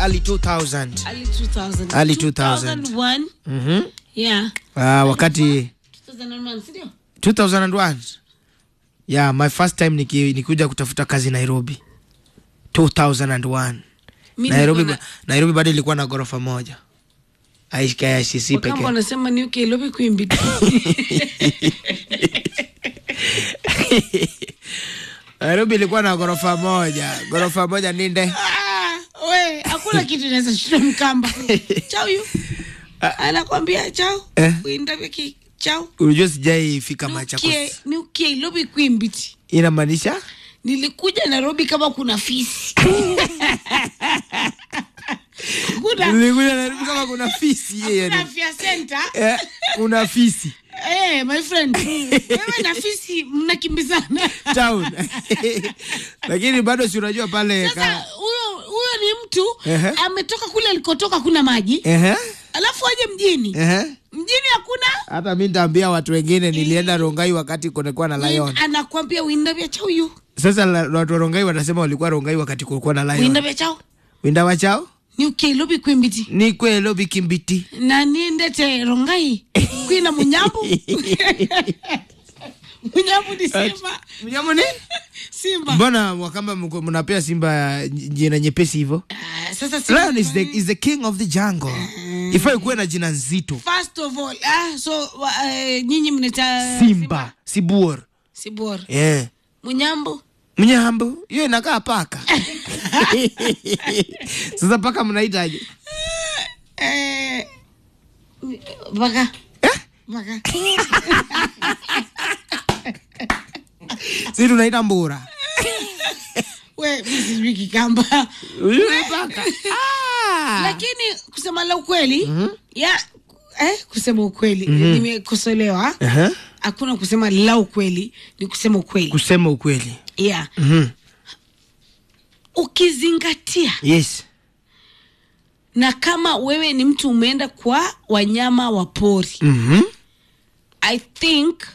early 2000 early 2000 Early 2000. 2001 mhm yeah ah wakati 2001 si ndio 2001 yeah my first time niki, nikuja kutafuta kazi nairobi 2001 Mimi nairobi, nilikuwa ba- nairobi bado ilikuwa na ghorofa moja ICC na- kama pekee wanasema ni UK lobi kwimbi nairobi ilikuwa na ghorofa moja ghorofa moja ninde Ah, we hakuna kitu inaweza shinda mkamba chao yu anakwambia chao Eh? uindaviki chao unajua sijaifika machakos Nukie- nukie lobi kwimbiti inamaanisha nilikuja nairobi kama kuna fisi kuna nilikuja nairobi kama kuna fisi yeye kuna ni- afya center eh, kuna fisi Eh, my friend wewe na fisi mnakimbizana town lakini bado si unajua pale sasa ka, huyo huyo ni mtu Ehe. ametoka kule alikotoka kuna maji ehe, alafu aje mjini ehe. mjini hakuna hata mi nitaambia watu wengine nilienda rongai wakati kulikuwa na lion anakwambia winda vya chao yu sasa la- watu wa rongai watasema walikuwa rongai wakati kulikuwa na lion winda vya chao winda wachao ni ukilobi kwimbiti ni kwelo bikimbiti na niendete rongai kwina munyambu munyambu ni simba mnyamo ni simba mbona wakamba mko- mnapea simba jina nyepesi hivyo Ah, sasa simba lion is the, is the king of the jungle ifai kuwe na jina nzito first of all ah, so wa, eh, nyinyi mneta simba sibuor sibor yeah. munyambu mnyambo hiyo inakaa paka sasa paka mnaitaje eh, baka eh? baka si tunaita mbura we mi sijui kikamba Huyu ni paka ah. lakini kusema la ukweli ya eh, kusema ukweli nimekosolewa uh-huh. hakuna kusema la ukweli ni kusema ukweli kusema ukweli yeah. mm-hmm. ukizingatia yes na kama wewe ni mtu umeenda kwa wanyama wa pori mm-hmm. i think